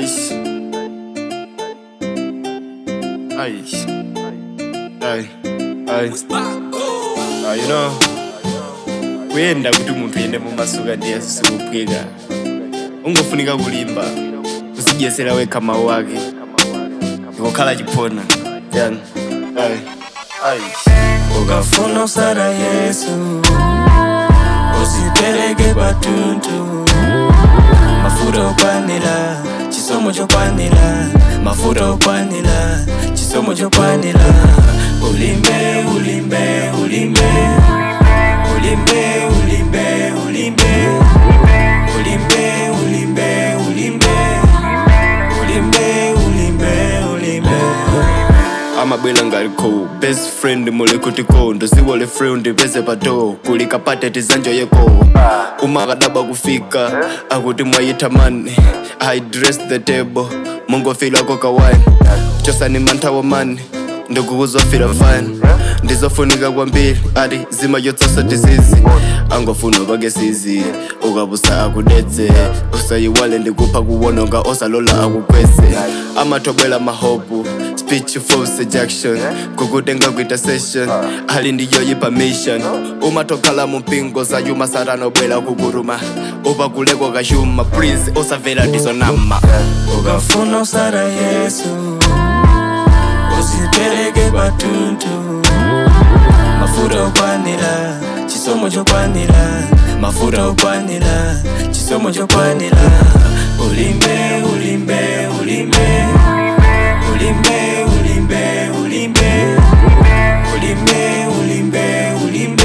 Aish. Aish. Ay. Ay. Ah, you know. kuyenda kuti munthu yende mumasuka ndiye zisikuphwika ungofunika kulimba kuzidyesera wekha mawu ake ndikukhala chiphona yani Ay. Aish. ukafuna usala yesu usipereke patuntu mafuta okwanira chisomo chokwanira mafuta okwanira chisomo chokwanira ulimbe ulimbe ulimbe ulimbe ulimbe ulimbe ulimbe ulimbe ulimbe ulimbe ulimbe ulimbe amabwela ngaliko best friend mulekutiko ndosiwole friend peze pato kulikapate tizanjoyeko umakadaba kufika akuti mwayithamani i dress the table mungofilako kawani chosani manthawo mani ndikukuzofira fine ndizofunika kwambiri ati zima yotsasa tisizi angofuna pake sizi ukabusa akudetse usayiwale ndikupha kuwononga osalola akukwese amathobwela mahopu speech for seduction kukutenga kuita session ali ndiyoyi permission umatokhala mumpingo zayuma satanobwela kukuruma upakuleko kashuma prince osavela ndizonama ukafuna usala yesu usipereke patuntu mafuta okwanira chisomo chokwanira mafuta okwanira chisomo chokwanira ulimbe ulimbe ulimbe ulimbe ulimbe ulimbe ulimbe ulimbe ulimbe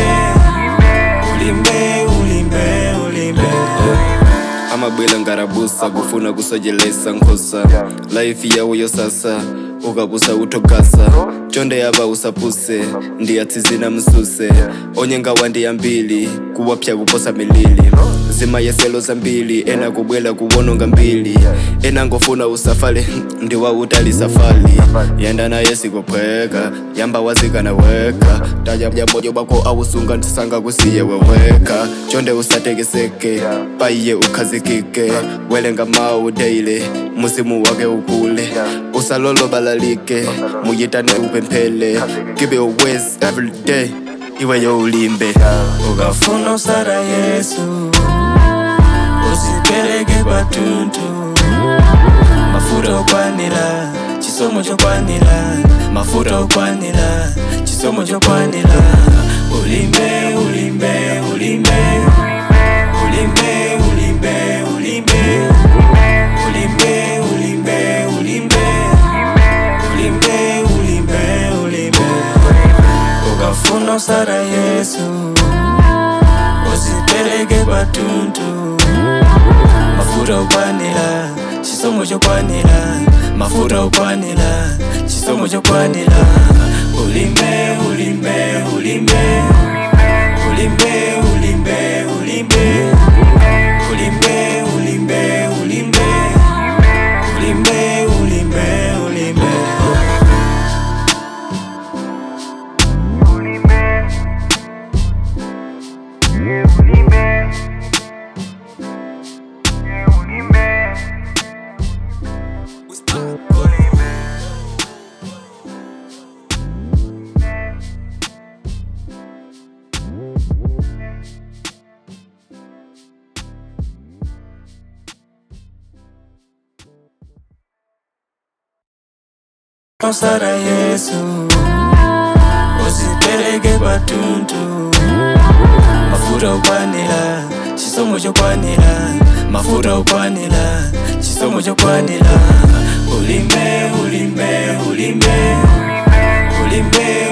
ulimbe ulimbe ulimbe amabwela ngarabusa kufuna kusojelesa nkhosa laifi yawo yosasa ukabusa utogasa chonde yava usapuse ndiyatsizina msuse onyenga wandiyambili kuwapya kuposa milili zima yeselo zambili ena kubwela kuwononga mbili ena ngofuna usafale ndiwautali safali yenda naye sikophweka yamba wazikana weka taya moyo bako awusunga ntisanga kusiye weweka chonde usatekeseke paiye ukhazikike welenga mawu daily musimu wake ukule usalolo balalike muyitane upemphele give it a waste every day iwe yo ulimbe ukafuna usala yesu usipereke patuntu mafuta okwanira chisomo chokwanira mafuta okwanira chisomo chokwanira ulimbe ulimbe ulimbe ulimbe ulimbe ulimbe ulimbe ulimbe ulimbe ulimbe ulimbe ulimbe ukafuna usala yesu usipereke patuntu mafuta okwanira chisomo chokwanira mafuta okwanira chisomo chokwanira ulimbe ulimbe ulimbe ulimbe ulimbe ulimbe ulimbe ulimbe ulimbe ulimbe ulimbe ulimbe usala yesu usipereke patuntu mafuta okwanira chisomo chokwanira mafuta okwanira chisomo chokwanira ulimbe ulimbe ulimbe ulimbe